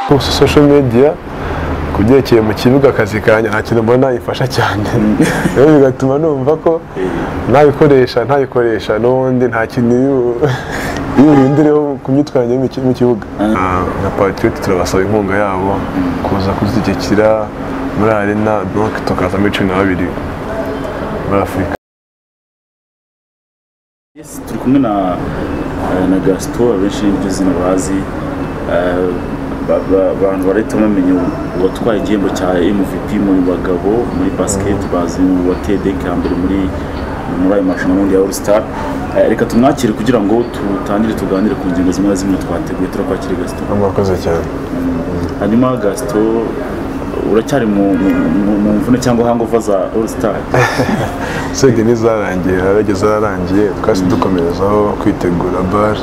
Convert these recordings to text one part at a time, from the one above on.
gusa social media ku byerekeye mu kibuga akazi kanjye nta kintu mbona ifasha cyane rero bigatuma numva ko ntabikoresha ntabikoresha n'ubundi nta kintu bihindureho ku myitwarire yo mu kibuga na patriote turabasaba inkunga yabo kuza kuzishyigikira muri arena donke tukazamo cumi na babiri muri afurika turi kumwe na na gasito abenshi n'iryo zina bazi abantu barahita bamenya uwatwaye igihembo cya MVP mu bagabo muri basket bazi wateye hambere muri muri ayo marushanwa n'undi ya all star reka tumwakire kugira ngo tutangire tuganire ku ngingo zimwe na zimwe twateguye turakwakira gasito murakoze cyane hanyuma gasito uracyari mu mvune cyangwa hangova za all star usibye n'izarangiye harageze zararangiye twasi dukomerezaho kwitegura bare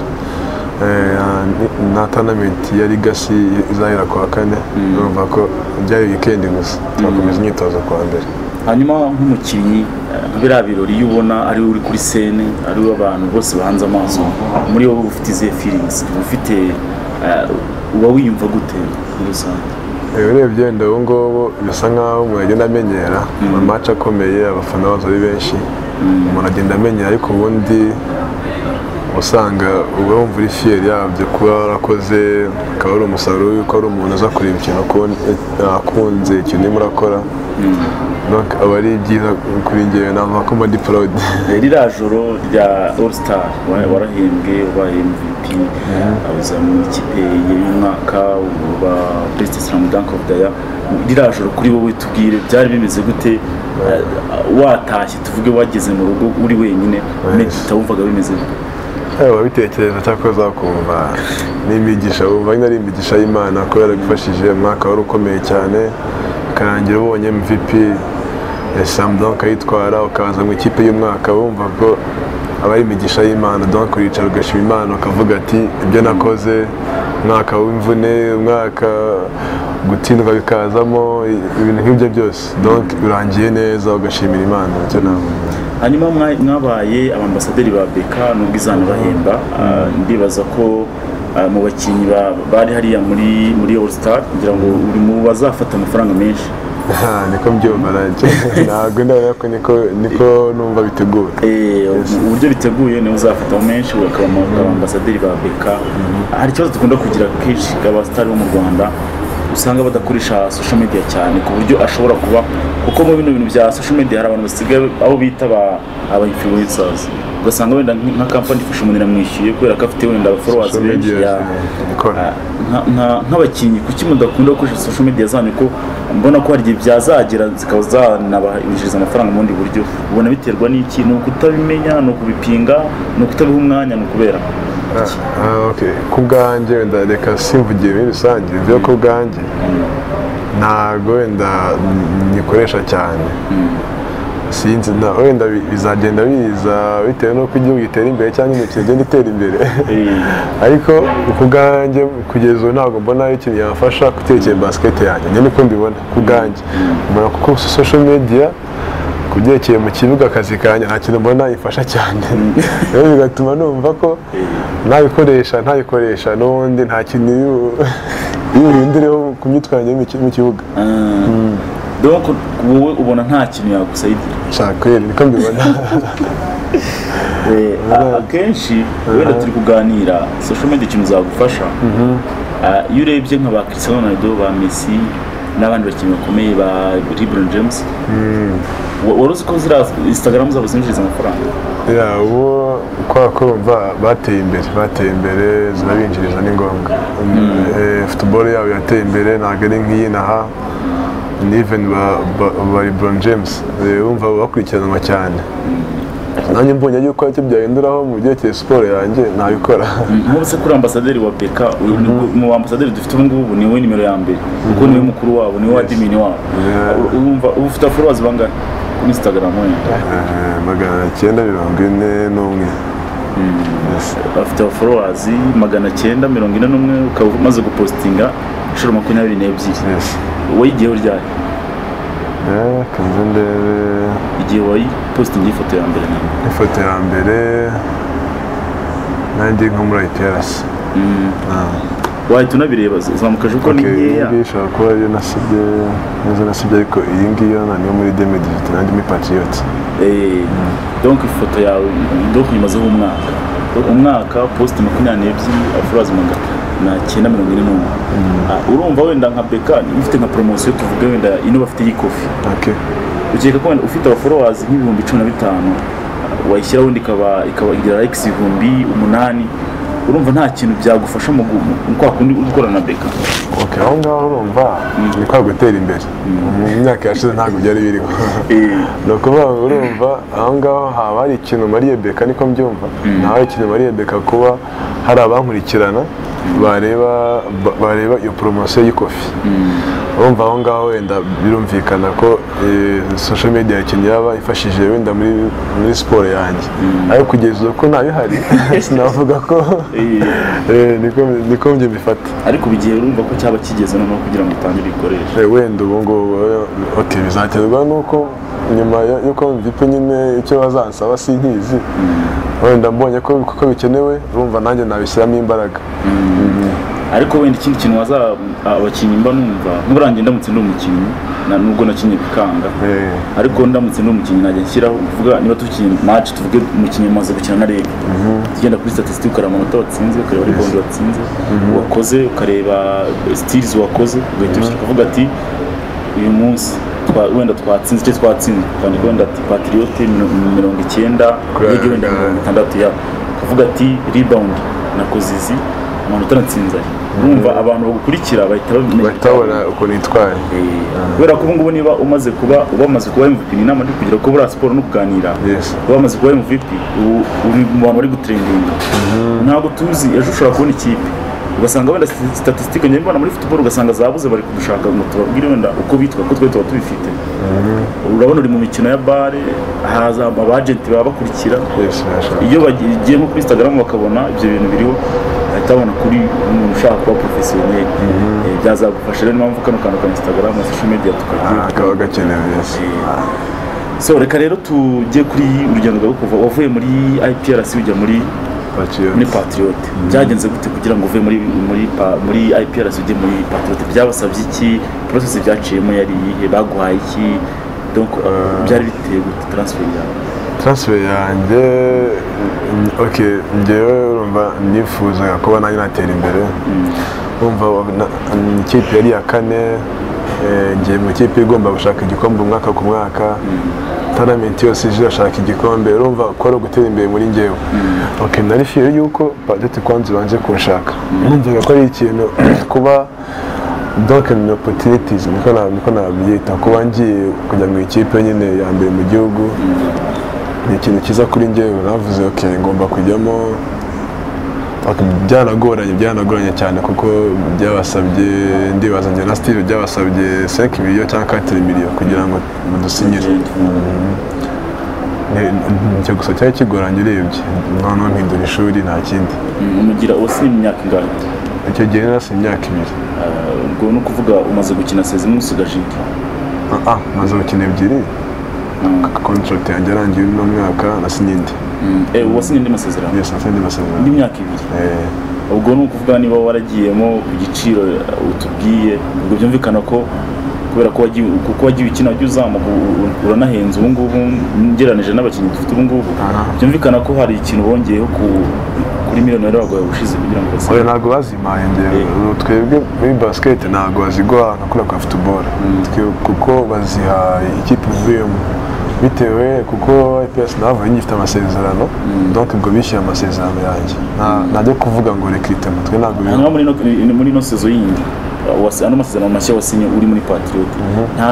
na tanamenti ya ligasi izahera kuwa kane urumva ko byari wikendi gusa twakomeza imyitozo kuwa mbere hanyuma nk'umukinnyi eh, biriya birori iyo ubona ari we uri kuri sene ari we abantu bose bahanze amaso muri wowe ufite izihe feelings uba ufite eh, uba wiyumva gute muri rusange Eh, urebye wenda ubu ngubu bisa nk'aho umuntu agenda amenyera amace akomeye abafana baza ari benshi umuntu agenda amenyera ariko ubundi usanga uba wumva uri fiyeri yabyo kuba warakoze akaba ari umusaruro w'uko ari umuntu uza kureba ikintu akun- eh, akunze ikintu urimo urakora Donc, aba ari byiza kuri ngewe navuga ko mba ndi proud Eh, ririya joro rya all star wa- warahembwe ubaye mvp uza mu ikipe y'umwaka uba best slam dunk of the year ririya joro kuri wowe tubwire byari bimeze gute Eh, watashye tuvuge wageze mu rugo uri wenyine medita wumvaga bimeze gute Ewa bitekereza cyangwa uzakumva ni imigisha wumva nyine ari imigisha y'Imana ko yaragufashije umwaka wari ukomeye cyane ukarangira ubonye MVP eh, Sam Donk ayitwara ukaza mu ikipe y'umwaka wumva ko aba ari imigisha y'Imana Donk uricara ugashima Imana ukavuga ati ibyo nakoze umwaka w'imvune umwaka gutsindwa bikazamo i- ibintu nk'ibyo byose Donk urangiye neza ugashimira Imana nicyo navuga hanyuma mwa- mwabaye abambasaderi ba beka nubwo izana bahemba Ah, ndibaza ko ah, mu bakinnyi ba- bari hariya muri muri all star kugira ngo uri mu bazafata amafaranga menshi Aha, niko mbyumva nanjye ntabwo ndabona ko niko niko numva bitegura Eh, mu buryo biteguye niwe uzafatamo menshi ukaba ama- abambasaderi ba beka hari ikibazo dukunda kugira kenshi abasitari bo mu rwanda usanga badakoresha social media cyane ku buryo ashobora kuba kuko mu bino bintu bya social media hari abantu basigaye abo bita aba- aba influencers ugasanga wenda nk- nka kampani ifasha umuntu iramwishyuye kubera ko afite wenda followers Social benshi media, ya- eh, ikora. nka- nka- nk'abakinnyi kuki mudakunda gukoresha social media zanyu ko mbona ko hari igihe byazagera zikaba zanabinjiriza amafaranga mu bundi buryo ubona biterwa n'iki ni ukutabimenya ni ukubipinga ni ukutabiha umwanya ni ukubera Ah, okay. ku bwanjye wenda reka simvugiye muri rusange byo ku bwanjye ntabwo wenda nyikoresha cyane sinzi na wenda bi- bizagenda biza bitewe n'uko igihugu gitera imbere cyangwa imikino igenda itera imbere ariko ku bwanjye kugeza ubu ntabwo mbona ari ikintu yafasha gutekera basiketi yanjye njye niko mbibona ku bwanjye mbona kuko social media ku byerekeye mu kibuga akazi kanjye nta kintu mbona ifasha cyane rero bigatuma numva ko ntabikoresha ntabikoresha n'ubundi nta kintu bihindureho ku myitwarire yo mu ki- mu kibuga donc wowe ubona nta kintu yagusayidira shakweri niko mbibona Eh, a- akenshi wenda turi kuganira social media ikintu zagufasha Ah, iyo urebye nka ba Cristiano Ronaldo ba Messi n'abandi bakinnyi bakomeye ba LeBron James wa- wari uzi ko ziriya Instagram zabo zinjiriza amafaranga Ya, uwo kwa kumva bateye imbere bateye imbere zirabinjiriza ni ngombwa Eh, football yabo yateye imbere ntabwo ari nk'iy'inaha niven ba ba- ba lebron james eh, wumva bakurikiranwa cyane nanjye mbonye yuko icyo byahinduraho mu byerekeye siporo yanjye ntabikora nk'ubu se kuri ambasaderi wa beka uyu ni- mu bambasaderi dufite ubu ngubu niwe nimero ya mbere kuko niwe mukuru wabo niwe wadimini wabo Yeah. U- urumva uba ufite followers bangahe kuri Instagram wenda Eh, magana cyenda mirongo ine n'umwe Yes. afite followers magana cyenda mirongo ine n'umwe ukaba umaze gupostinga inshuro makumyabiri n'ebyiri Yes. wowe igihe uryaye Eh, kanze ndebe igihe wayipositinga ifoto ya mbere nawe ifoto ya mbere nanjye nko muri ayipiyarasi wahita unabireba zamuka ejo kuko ni nkeya iyi ishobora kuba ariyo nasibye neza nasibye ariko iyi ngiyo na niyo muri deme digiti nanjye muri patriyoti Eh, donc ifoto yawe donc uyimazeho umwaka Donc, umwaka posite makumyabiri n'ebyiri afurazi magana na cyenda mirongo ine n'umwe Ah, urumva wenda nka beka niba ufite nka poromosiyo tuvuge wenda ino bafite y'ikofi oke ukeka ko wenda ufite abaforowazi nk'ibihumbi cumi na bitanu ah, wayishyiraho wenda ikaba ikaba igira likes ibihumbi umunani urumva nta kintu byagufasha mu gu- mu kwa kundi uri gukorana na beka oke aho ngaho urumva ni kwa gutera imbere mu myaka yashize ntabwo byari biriho Eh, ni ukuvuga ngo urumva aho ngaho haba hari ikintu mariye beka niko mbyumva haba hari ikintu mariye beka kuba hari abankurikirana bareba ba- bareba iyo poromosiyo y'ikofi urumva aho ngaho wenda birumvikana ko eh, social media ikintu yaba ifashije wenda muri muri siporo yanjye ariko kugeza ubu ko ntabihari sinavuga ko eh, eh, niko- niko njye mbifata ariko bigiye urumva ko cyaba kigeze noneho kugira ngo utangire uyikoreshe Eh, wenda ubu ngubu eh, oti bizaterwa nuko nyuma yo- y'uko mvipe nyine icyo bazansaba sinkizi wenda mbonye ko kuko bikenewe urumva nanjye nabishyiramo imbaraga ariko wenda ikindi kintu waza abakinnyi mba numva nurangiye ndamutse ndi umukinnyi na nubwo nakinnye bikanga Eh, ariko ndamutse ndi umukinnyi najya nshyiraho kuvuga niba tukinnye match tuvuge umukinnyi amaze gukina na rege tugenda kuri statistic ukareba amanota watsinze ukareba rebound watsinze wakoze ukareba steals wakoze ugahita ushyira ukavuga ati uyu munsi twa- wenda twatsinze icyo twatsinze twandika wenda ati patriote miro- mirongo icyenda Kuri rege wenda Rega. mirongo itandatu ya ukavuga ati rebound nakoze izi amanota natsinze aya urumva abantu bagukurikira bahita bamenya bahita babona ukuntu yitwaye kubera ko ubungubu niba umaze kuba uba umaze kuba MVP ni inama ndi kugira ko buriya siporo no kuganira Yes. uba umaze kuba MVP ubu uri mu bantu bari gutrendinga ntabwo tuzi ejo ushobora kubona ikipe ugasanga wenda sti- statistique njye mbona muri football ugasanga zabuze bari kudushaka ngo tubabwire wenda uko bitwa ko twe tuba tubifite urabona uri mu mikino ya bare haza abagenti baba bakurikira Yes, birashoboka. iyo bagiye nko kuri instagram bakabona ibyo bintu biriho bahita babona kuri umuntu ushaka kuba porofesiyoneri byazagufasha rero ni impamvu kano kantu ka instagram na social media Ah, tukagira kaba gakenewe yes. so reka rero tujye kuri urugendo rwawe kuva wavuye muri iprc ujya muri Patriots. muri patriot byagenze gute kugira ngo uve muri muri pa- muri iprc ujye muri patriot byabasabye iki process byaciyemo yari iyihe baguhaye iki donc byari biteye gute transfer yawe transfer yanjye mm, ok ngewe urumva nifuzaga kuba nanjye natera imbere urumva na- mm, ikipe yari iya kane eh, ngiye mu ikipe igomba gushaka igikombe umwaka ku mwaka taramenti yose ije irashaka igikombe urumva ko ari ugutera imbere muri ngewe ok nari fiyo yuko padete kwanza ibanje kunshaka numvaga ko ari ikintu kuba donc ni opportunities niko na- niko nabyita kuba ngiye kujya mu ikipe nyine ya mbere mu gihugu ni ikintu cyiza kuri njyewe navuze ok ngomba kujyamo Ok, byanagoranye byanagoranye cyane kuko byabasabye ndibaza njye na steve byabasabye 5 miliyo cyangwa 4 miliyo kugira ngo mudusinyire Ne- icyo gusa cyari kigoranye urebye noneho mpindura ishuri nta kindi Mm, mugira wasi imyaka ingahe icyo gihe nasi imyaka ibiri Ah, ubwo ni ukuvuga umaze gukina sezi imwe usigaje iki Ah, ah maze gukina ebyiri contract yanjye yarangiye uno mwaka nasinye indi Mm, eh, wasinye indi masezerano yes nasinye indi masezerano indi myaka ibiri Eh, ubwo ni ukuvuga niba waragiyemo ku giciro utubwiye ubwo byumvikana ko kubera ko wagiye kuko wagiye ukina wagiye uzamuka u- u- uranahenze ubu ngubu ngereranije n'abakinnyi dufite ubu ngubu Aha. byumvikana ko hari ikintu bongeyeho ku kuri miliyoni wari waguhaye ubushize kugira ngo basine oya ntabwo bazimaye ngewe Eh. Ubu twebwe muri basiketi ntabwo baziguha nka kuriya kwa futuboro kuko bazihaye ikipe ivuyemo bitewe kuko ips navuye ngifite amasezerano donc ubwo bishyuye amasezerano yanjye Nta- ntajya kuvuga ngo rekirite mutwe ntabwo biriho hanyuma muri ino muri ino sezo yindi uh, wasi- ano masezerano mashya wasinye uri muri patriot nta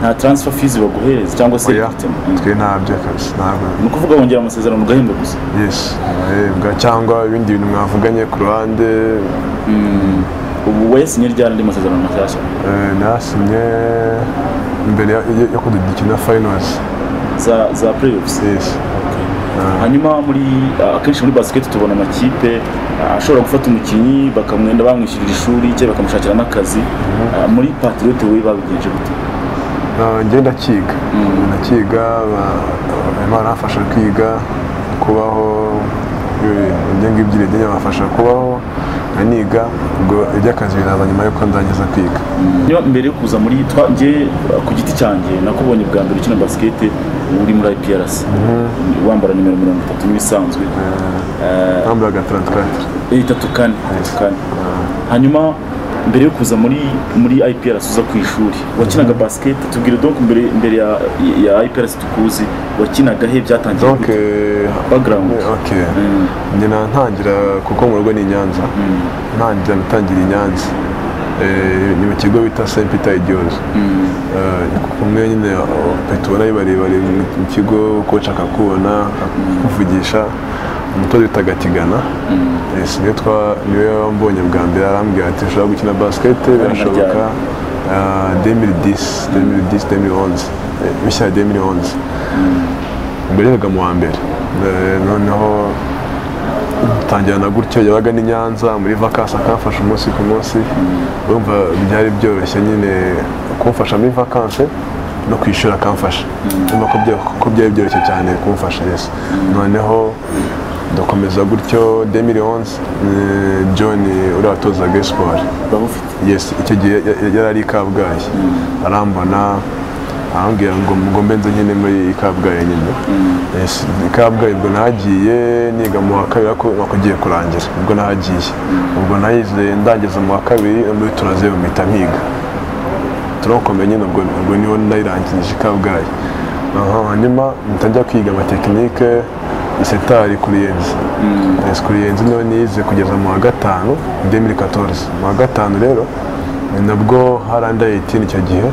nta transfer fees baguhereza cyangwa se oya victim. Mm. twe ntabyo kabisa ntabwo ni ukuvuga wongera amasezerano ugahembwa gusa yes arahembwa cyangwa ibindi bintu mwavuganye ku ruhande ubu wayasinye ryari andi masezerano mashyashya eh, nasinye mbere ya- yo yo kudukina finals za za playoffs yes hanyuma muri uh, akenshi muri basket tubona amakipe uh, ashobora gufata umukinnyi bakamwenda bamwishyurira ishuri cyangwa bakamushakira n'akazi Uh, muri patriot we babigenje gute Ah, njye ndakiga ndakiga ba- imana yafasha kwiga kubaho eh, ibyo ngibyo iragenda bafasha kubaho aniga ubwo iby'akazi biraza nyuma y'uko ndangiza kwiga njya mbere yo kuza muri yitwa njye ku giti cyanjye nakubonye bwa mbere ukina basikete uri muri IPRC wambara nimero mirongo itatu nk'ibisanzwe bambaye agataratwari itatu kane itatu kane hanyuma mbere yo kuza muri muri IPRC uza ku ishuri wakinaga basikete tubwire donc mbere mbere ya ya IPRC tukuzi wakinaga he byatangiye donc gute? background ok Mm, njye ntangira kuko mu rugo ni i nyanza ntangira gutangira i nyanza Eh, ni mu kigo bita saint peter igihozo mm, kumwe nyine petubona ari barebare mu kigo koca akakubona akuvugisha umutoza witaga tigana mm. Eh, si niwe twa- niwe wambonye bwa mbere arambwira ati ushobora gukina basikete birashoboka Ah, 2010 2010 2011 Eh, bishya ya 2011 ubwo yabaga mu wa mbere Eh, noneho tangira na gutyo yabaga n'i nyanza muri vakansi akamfasha umunsi ku munsi urumva byari byoroshye nyine kumfasha muri vakansi no kwishyura akamfasha urumva ko bya- ko byari byoroshye cyane kumfasha yesu noneho ndakomeza gutyo 2011 eh, john uriya watozaga siporo Waba ufite yes icyo gihe ya- ya- yari ari i kabgayi arambona arambwira ngo ngo mbenze nyine muri kabgayi nyine yes i kabgayi ubwo nahagiye niga mu wa kabiri ariko ubona ko ugiye kurangira ubwo nahagiye ubwo nahize ndangeza mu wa kabiri muri turazeru mpita mpiga turakomeye nyine ubwo ubwo niho nayirangirije i kabgayi Aha, hanyuma mpita njya kwiga amatekinike isetari kuri yenzi Yes, kuri yenzi niyo nize kugeza mu wa gatanu 2014 mu wa gatanu rero ni nabwo hari under 18 icyo gihe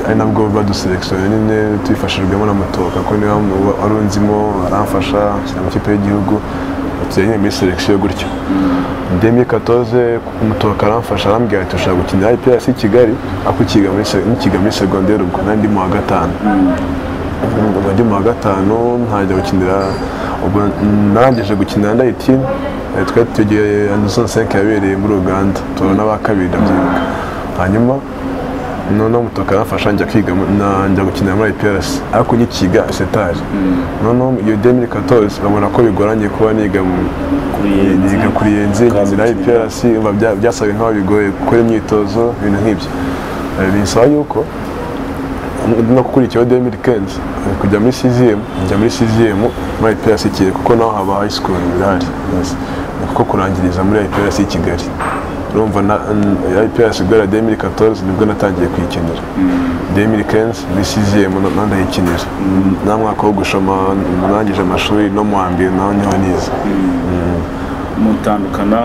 ari nabwo baduselekisiyo nyine tubifashijwemo na mutoka ko niwe wamu- wari unzimo aramfasha ashyira mu kipe y'igihugu tugiye nyine muri selekisiyo gutyo demi katoze umutoka aramfasha arambwira ati ushaka gukinira IPRC i Kigali ako ukiga muri se- nkiga muri segonderi ubwo nari ndi mu wa gatanu ubwo ndi mu wa gatanu ntangira gukinira ubwo narangije gukinira na 18 eh, twari tugiye Anderson 5 yabereye muri Uganda tora n'aba kabiri ndabyibuka hanyuma noneho umutoka aramfasha njya kwiga mu- na- njya gukinira muri IPRC ariko nyikiga setari noneho iyo 2014 babona ko bigoranye kuba niga mu kuri niga kuri yenzi ngira IPRC umva bya- byasaga nkaho bigoye gukora imyitozo ibintu nk'ibyo Eh, binsaba yuko no gukurikiyeho 2015 eh, kujya muri CZM njya muri CZM muri IPRC Kigali kuko naho haba high school birahari Yes. Ni kuko kurangiriza muri IPRC Kigali urumva na n- IPRC guhera 2014 nibwo natangiye kuyikenera 2015 muri CZM na- na ndayikinira nta mwaka wo gushoma narangije amashuri no mu wa mbere naho niho nize mutandukana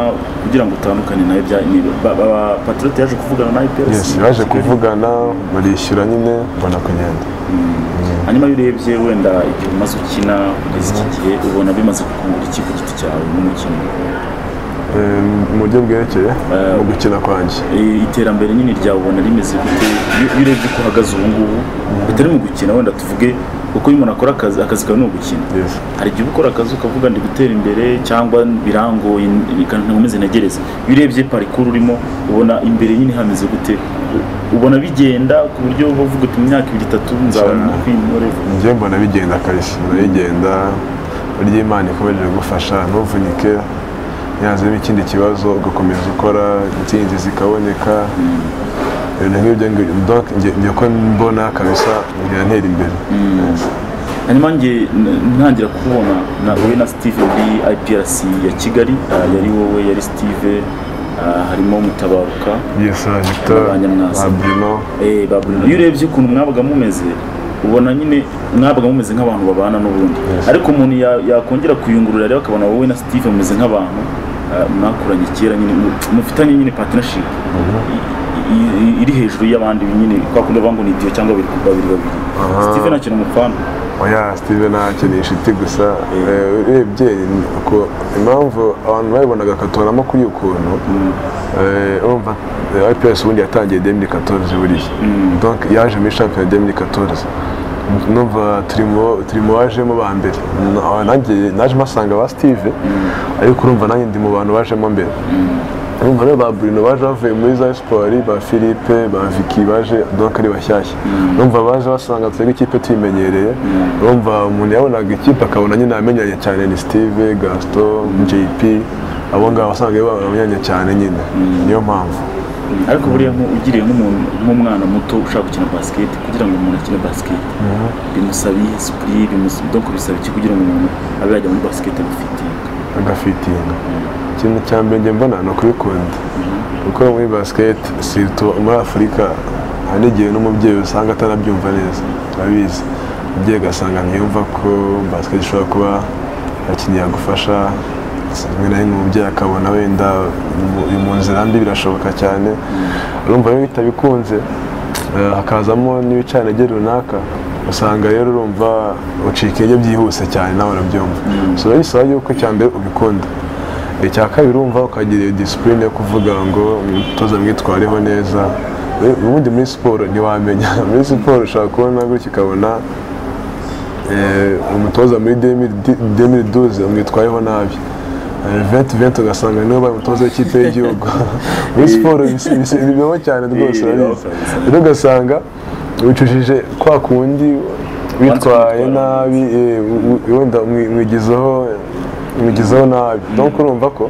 kugira ngo utandukane nawe bya ni- ba- ba- patriote yaje kuvugana na IPRC yes baje kuvugana barishyura nyine mbona kugenda hanyuma iyo urebye wenda igihe umaze ukina kugeza iki gihe ubona bimaze kukungura iki ku giti cyawe nk'umukinnyi Eh, mu buryo bwerekeye mu gukina kwanjye Eh, iterambere nyine ryawe ubona rimeze gute iyo iyo urebye uko uhagaze ubu ngubu bitari mu gukina wenda tuvuge uko iyo umuntu akora akazi akazi kawe ni ugukina yes hari igihe uba ukora akazi ukavuga ndi gutera imbere cyangwa birangoye nkomeze ntegereze iyo urebye parikuru urimo ubona imbere nyine hameze gute ubona bigenda ku buryo bavuga uti mu myaka ibiri itatu nzaba Cyane. nk'intore njye mbona bigenda kabisa biragenda burya imana ikomeje gufasha ntuvunike yazemo ikindi kibazo ugakomeza ukora insinzi zikaboneka ibintu nk'ibyo ngi- donc njye- njye ko mbona kabisa birantera imbere Yes. hanyuma nge n- ntangira kubona na wowe na steve muri iprc ya kigali ah, yari wowe yari steve ah, harimo mutabaruka yes ah, Victor Abanyamwasa. Abdino eh, Babylon. iyo urebye ukuntu mwabaga mumeze ubona nyine mwabaga mumeze nk'abantu babana n'ubundi Yes. ariko umuntu ya- yakongera kuyungurura rero akabona wowe na steve mumeze nk'abantu ah, mwakuranye kera nyine mu- mufitanye nyine partnership I- i- i- iri hejuru y'abandi nyine kwa kundi bavuga ngo ni idiyo cyangwa babiri ku babiri babiri Aha. steve ntakina umupfana oya steve ntacyo ni inshuti gusa Eh, urebye ni uko impamvu abantu babibonaga katoramo kuri ukuntu eh, urumva eh, ips ubundi yatangiye 2014 buriya donc yaje muri shampiyona 2014 numva turimo turimo wajemo ba mbere Na- nanjye naje mpasanga ba steve ariko urumva nanjye ndi mu bantu bajemo mbere urumva rero ba Bruno baje bavuye muri za siporo ba Philippe ba Vicky baje donc ari bashyashya urumva baje basanga twebwe ikipe tuyimenyereye urumva umuntu yabonaga ikipe akabona nyine amenyanye cyane ni Steve Gaston JP abo ngabo wasangaga babanyanya cyane nyine niyo mpamvu ariko buriya nko ugiriye nk'umuntu nk'umwana muto ushaka gukina basiketi kugira ngo umuntu akine basiketi bimusaba isipuri donc bisaba iki kugira ngo umuntu abe yajya muri basiketi abifitinga agafitinga ikintu cya mbere njye mbona ni ukubikunda kuko muri basiketi sirito muri afurika hari n'igihe n'umubyeyi usanga atanabyumva neza urabizi umubyeyi ugasanga ntiyumva ko basiketi ishobora kuba abakinnyi yagufasha rimwe na rimwe umubyeyi akabona wenda mu- uri mu nzira mbi birashoboka cyane urumva rero bitabikunze eh, hakazamo n'ibicantege runaka usanga rero urumva ucika intege byihuse cyane nawe urabyumva so biba bisaba yuko icya mbere ubikunda icya kabiri urumva ukagira iyo disipurine yo kuvuga ngo umutoza mwitwareho neza We- ubundi muri siporo ntiwamenya muri siporo ushobora kubona gutya ukabona eh, umutoza muri demiri duze umwitwayeho nabi venti venti ugasanga niwe ubaye umutoza w'ikipe y'igihugu muri siporo bisi- bisi- bibaho cyane rwose Eh, bibaho urabizi kabisa. rero ugasanga wicujije kwa kundi witwaye witwara nabi eh, w- w- wenda mwi- mwigizaho mwigizaho nabi donc urumva ko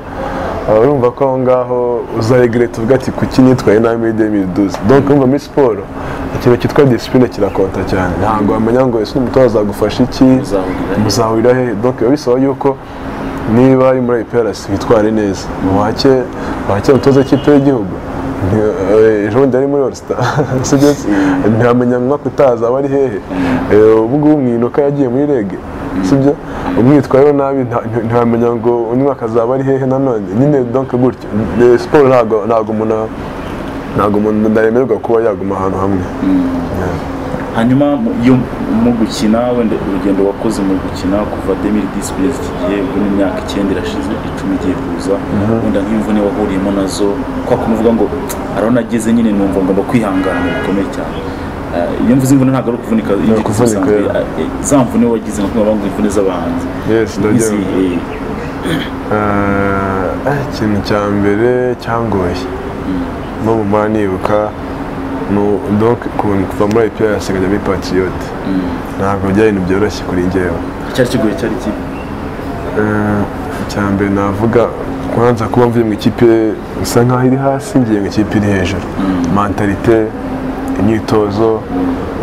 aba urumva ko aho ngaho uzaregrete uvuga ati kuki nitwaye nabi muri 2012 donc urumva muri siporo ikintu cyitwa disipline kirakonta cyane ntabwo wamenya ngo ese umutoza azagufasha iki Muzahurira he? muzahurira he donc biba bisaba yuko niba ari muri IPRS witware neza wake wake umutoza w'ikipe y'igihugu nti- eh, ejo bundi yari muri All Star sibyo ntiramenya umwaka utaza aba ari hehe Eh, ubu ngubu mwinuka yagiye muri rege sibyo umwitwayeho nabi nta- nti- ntiwamenya ngo undi mwaka azaba ari hehe nanone nyine donc gutyo Eh, siporo ntabwo ntabwo umuntu ntabwo umuntu ndaremerwa kuba yaguma ahantu hamwe Yeah. hanyuma mu- iyo mu gukina wenda urugendo wakoze mu gukina kuva 2010 kugeza iki gihe ubu ni imyaka icyenda irashize icumi igiye kuza wenda nk'imvune wahuriyemo nazo kwa kumuvuga ngo arabona ageze nyine numva ngomba kwihangana bikomeye cyane Eh, iyo mvuze imvune ntabwo ari ukuvunika Ni ukuvunika, isanzwe, yeah. eh, za mvune wagize nka kumwe ngo imvune z'abahanzi Yes, ndabyumva. Nk'izihe? Eh, eh, ikintu cya mbere cyangoye no mu mara nibuka donc kuva muri IPRS nkajya muri Patriote ntabwo byari ibintu byoroshye kuri njyewe icyari kigoye cyari kibi Eh, icya mbere navuga kubanza kuba mvuye mu ikipe isa nkaho iri hasi ngiye mu ikipe iri hejuru mentalite imyitozo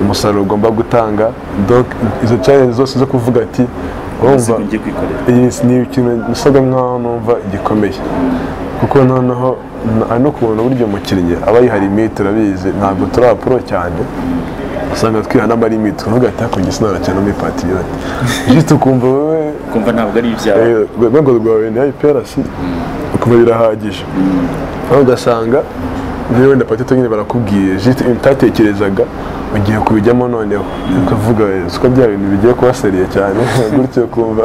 umusaruro ugomba gutanga donc izo challenge zose zo kuvuga ati urumva umuzigo ngiye kwikorera iyi si- ni ikintu gisaga nkaho numva gikomeye kuko noneho na- ari no kubona uburyo umukinnyi aba yihari imiti turabizi ntabwo turi abapuro cyane usanga twiha n'amarimiti uvuga ati hakurya isi narakina muri patiyoti jisite ukumva wowe kumva ntabwo ari ibyawe eh, urwego rwawe ni ayipiyarasi ukumva birahagije aho ugasanga niba wenda patito nyine barakubwiye jisite utatekerezaga ugiye kubijyamo noneho ukavuga "Eh, siko bya bintu bigiye kuba seriye cyane gutyo ukumva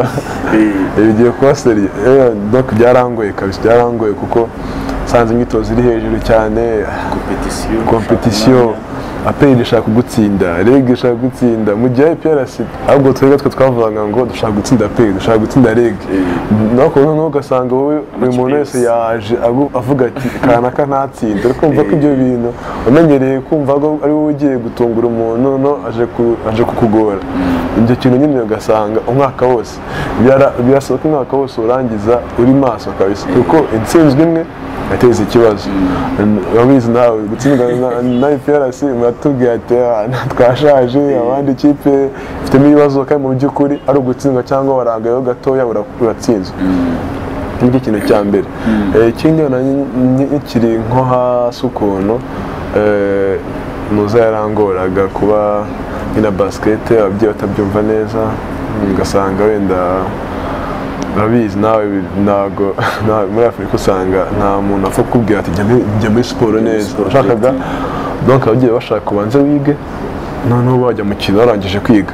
Eh, bigiye kuba seriye Eh, donc byarangoye kabisa byarangoye kuko nsanze imyitozo iri hejuru cyane competition, kompetisiyo aperi ishaka kugutsinda reg ishaka kugutsinda mu gihe IPRS ahubwo twebwe twe twavugaga ngo dushaka gutsinda aperi dushaka gutsinda reg nako noneho ugasanga wowe buri Amakipe muntu wese yose. yaje agu- avuga ati kanaka ntatsinda uri kumva ko ibyo bintu umenyereye kumva ko ari wowe ugiye gutungura umuntu no aje ku- aje kukugora ibyo kintu nyine ugasanga umwaka wose Byara- birasaba ko umwaka wose urangiza uri maso kabisa kuko intsinzwe imwe yateza ikibazo urabizi nawe gutsindwa na- na IPRS muratubwiye ati "Ah, twashaje abandi ikipe ifitemo ibibazo kandi mu by'ukuri ari ugutsindwa cyangwa warangayeho gatoya ura- uratsinzwe ngicyo ikintu cya mbere Eh, ikindi na kiri nko hasi ukuntu eh, muza yarangoraga kuba nyina basikete ababyeyi batabyumva neza ugasanga wenda urabizi nawe bi- ntago nta- muri afurika usanga nta muntu apfa kukubwira ati "Jya muri- jya muri siporo neza siporo, ushakaga donc ababyeyi bashaka ubanze wige noneho wajya mu kintu warangije kwiga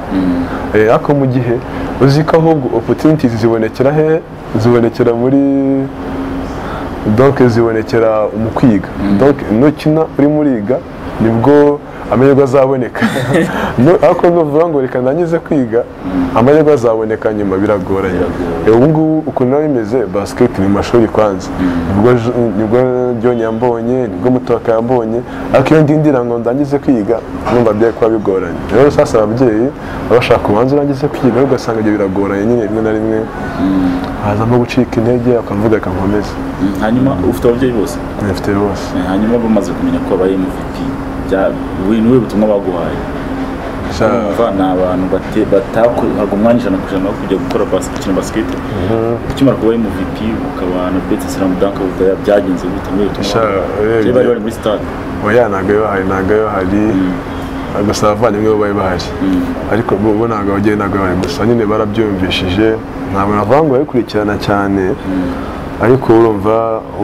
Eh, ariko mu gihe uzi ko ahubwo opportunities zibonekera hehe zibonekera muri donc zibonekera mu kwiga donc nukina urimo uriga nibwo amahirwe azaboneka No- ariko nuvuga ngo reka nangize kwiga amahirwe azaboneka nyuma biragoranye Eh, ubu ngubu ukuntu biba bimeze basiketi ni mu mashuri kwanza nibwo j- nibwo joni yambonye nibwo mutaka yambonye ariko iyo ndindira ngo ndangize kwiga numva byari kuba bigoranye rero sasa ababyeyi baba bashaka ubanza urangize kwiga ariko ugasanga ibyo biragoranye nyine rimwe na rimwe hazamo gucika intege akavuga reka nkomeze Mm, hanyuma ufite ababyeyi bose mfite bose Eh, hanyuma bamaze kumenya ko abaye MVP bya- uyu ni we butumwa baguhaye Sha- Urumva ni abantu bate- batakoraga umwanya ijana ku ijana wo kujya gukora bas- gukina basiketi ukimara kuba MVP ukaba na beti siramu danka budaya byagenze gute muri ubu butumwa Sha- baguhaye? Kera bari bari muri stade oya ntabwo iyo bahari ntabwo iyo bahari gusa abavandimwe bo bari bahari ariko bo bo ntabwo ababyeyi ntabwo bari bahari gusa nyine barabyumvishije ntabwo navuga ngo babikurikirana cyane ariko urumva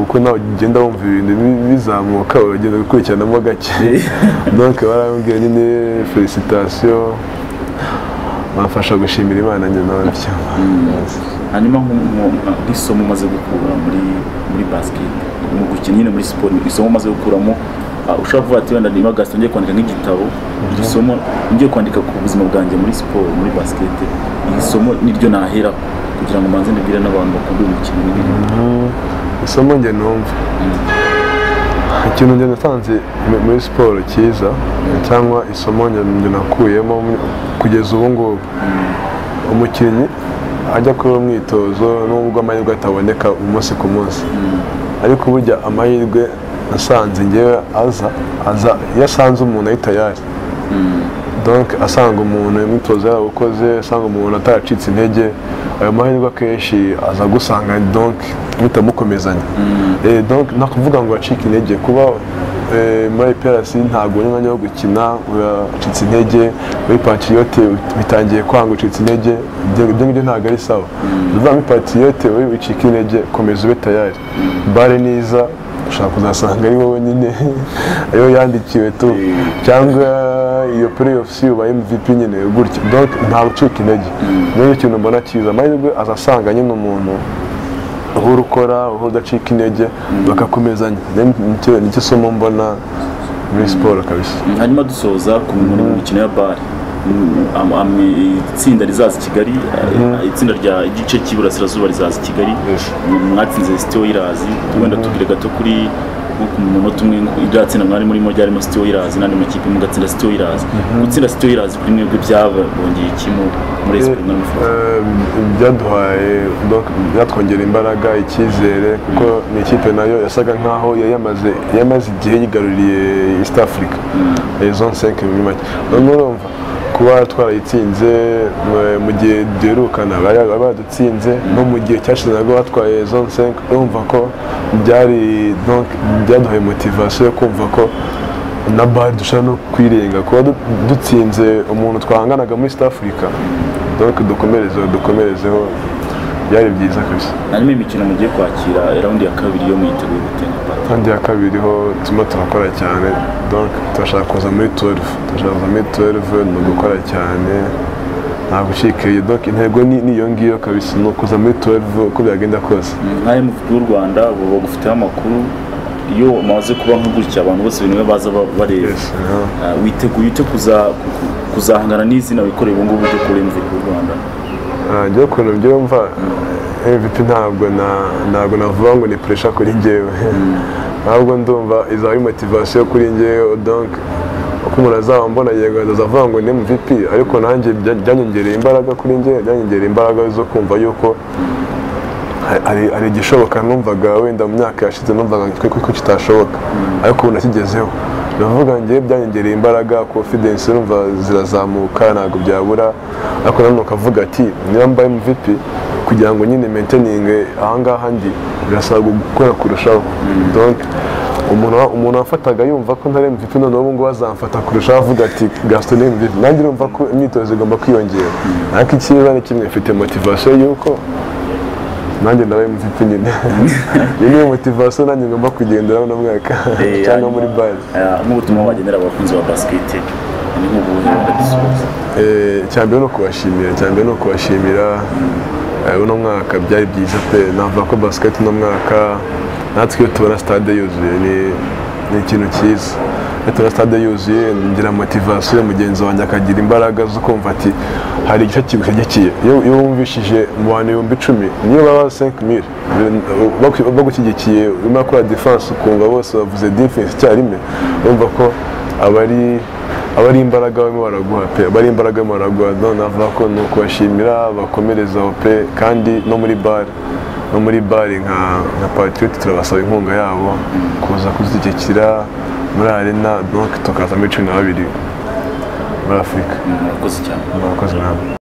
uko nawe ugenda wumva ibintu bi- bizamuka uragenda gukurikiranamo gake donc barambwira nyine felicitasiyo bamfasha gushimira imana nyine nabyo hanyuma nk- nk- nk- nk'isomo umaze gukura muri muri basiketi mu gukina nyine muri siporo isomo umaze gukuramo ah, ushobora kuvuga ati wenda niba gasita ngiye kwandika nk'igitabo iri somo ngiye kwandika ku buzima bwanjye muri siporo muri basiketi iri somo niryo nahera kugira ngo mbanze mbibwire n'abantu bakunda uyu mukino n'ibindi isomo njye numva ikintu njye natanze mu- muri siporo cyiza cyangwa isomo njye njye nakuyemo muri- kugeza ubu ngubu umukinnyi ajya kureba umwitozo nubwo amahirwe ataboneka umunsi ku munsi ariko burya amahirwe asanze ngewe aza aza iyo asanze umuntu ahita yaje donc asanga umuntu imyitozo yaba ukoze asanga umuntu ataracitse intege ayo mahirwe akenshi aza agusanga donc mutamukomezanya Eh, donc nakuvuga ngo uracika intege kuba eh, muri IPRC ntabwo uri umwanya wo gukina uracitse intege muri patiyote bitangiye kwanga ucitse intege ibyo ibyo ngibyo ntabwo ari sawa uva muri patiyote wowe wicika intege komeza ube tayari bare niza ushobora kuzasanga ari wowe nyine ariyo yandikiwe tu cyangwa iyo playoff si uba MVP nyine gutyo donc ntabwo ucika intege niyo ikintu mbona cyiza amahirwe azasanga nyine umuntu uhora ukora uhora udacika intege bagakomezanya Then nicyo- nicyo somo mbona muri siporo kabisa hanyuma dusoza ku muri mikino ya bare Mm, am- am- itsinda rizaza i kigali eh, itsinda rya igice cy'iburasirazuba rizaza i kigali Yes. Mm, mwatsinze sitiyo irazi wenda tubwire gato kuri nko ku munota umwe ngo irya tsinda mwari murimo ryarimo sitiyo irazi n'andi makipe mugatsinda sitiyo irazi gutsinda sitiyo irazi kuri mwebwe byabongeye iki mu- muri Eh, esipo mwari mufuza eh, byaduhaye donc, byatwongera imbaraga icyizere kuko ni ikipe nayo yasaga nkaho yari yamaze yamaze igihe yigaruriye east africa Eh, zone 5 muri make none urumva kuba twarayitsinze mu- mu gihe duherukana bari bari badutsinze no mu gihe cyashize nabwo batwaye zone 5 urumva ko byari donc byaduhaye motivation yo kumva ko na bare dushobora no kwirenga kuba du- dutsinze umuntu twahanganaga muri east africa donc dukomerezeho dukomerezeho byari byiza kabisa hanyuma imikino mugiye kwakira raundi ya kabiri yo mwiteguye gutenga pata kandi ya kabiri ho turimo turakora cyane donc turashaka kuza muri 12 turashaka kuza muri 12 ni ugukora cyane nta gucikeye donc intego ni ni iyo ngiyo kabisa ni ukuza muri 12 uko byagenda kose nka MVP w'u Rwanda bo bagufiteho amakuru iyo maze kuba nk'ugutya abantu bose bimwe baza ba- bareba Yes, yeah. Ah, witeguye ute kuza- ku- ku- kuzahangana n'izina wikoreye ubu ngubu ryo kuri MVP w'u Rwanda njye ukuntu mbyumva mvp ntabwo na- ntabwo navuga ngo ni puresha kuri njyewe ahubwo ndumva izaba ari motivasiyo kuri njyewe donc uko umuntu azaba mbona yego azavuga ngo ni mvp ariko nanjye bya- byanyongereye imbaraga kuri njyewe byanyongereye imbaraga zo kumva yuko ha- hari hari igishoboka numvaga wenda mu myaka yashize numvaga ko ko- ko kitashoboka ariko ubu nakigezeho ndavuga njye byanyongereye imbaraga confidence numva zirazamuka ntabwo byabura ariko nanone ukavuga ati niba mbaye MVP kugira ngo nyine maintaining ahangaha ndi birasaba gukora kurushaho donc umuntu wa- umuntu wafataga yumva ko ntari MVP none ubu ngubu azamfata kurushaho avuga ati Gaston ni MVP nanjye numva ko imyitozo igomba kwiyongera ariko ikibazo ni kimwe mfite motivation y'uko nanjye nawe mvp nyine iyi niyo motivasiyo nanjye ngomba kugenderaho na mwaka Eh, cyangwa hanyuma- muri bari Ah, nk'ubutumwa wagenera abakunzi ba basiketi ni nk'ubuhe wabisubiza cyambere ni ukubashimira cyambere ni ukubashimira Eh, uno mwaka byari byiza pe navuga ko basiketi uno mwaka natwe iyo tubona sitade yuzuye ni ni ikintu cyiza leta stade yuzuye ngira motivasiyo mugenzi wanjye akagira imbaraga zo kumva ati hari igice kimushyigikiye iyo iyo wumvishije mu bantu ibihumbi icumi niyo baba senke mire bagushyigikiye urimo gukora diferanse ukumva bose bavuze diferanse icyarimwe urumva ko aba ari aba ari imbaraga barimo baraguha pe aba ari imbaraga barimo baraguha none avuga ko ni ukubashimira bakomereza aho pe kandi no muri bare no muri bare nka nka patiriyoti turabasaba inkunga yabo kuza kuzishyigikira muri arena donc tukazamo cumi na babiri muri afurika murakoze cyane murakoze nawe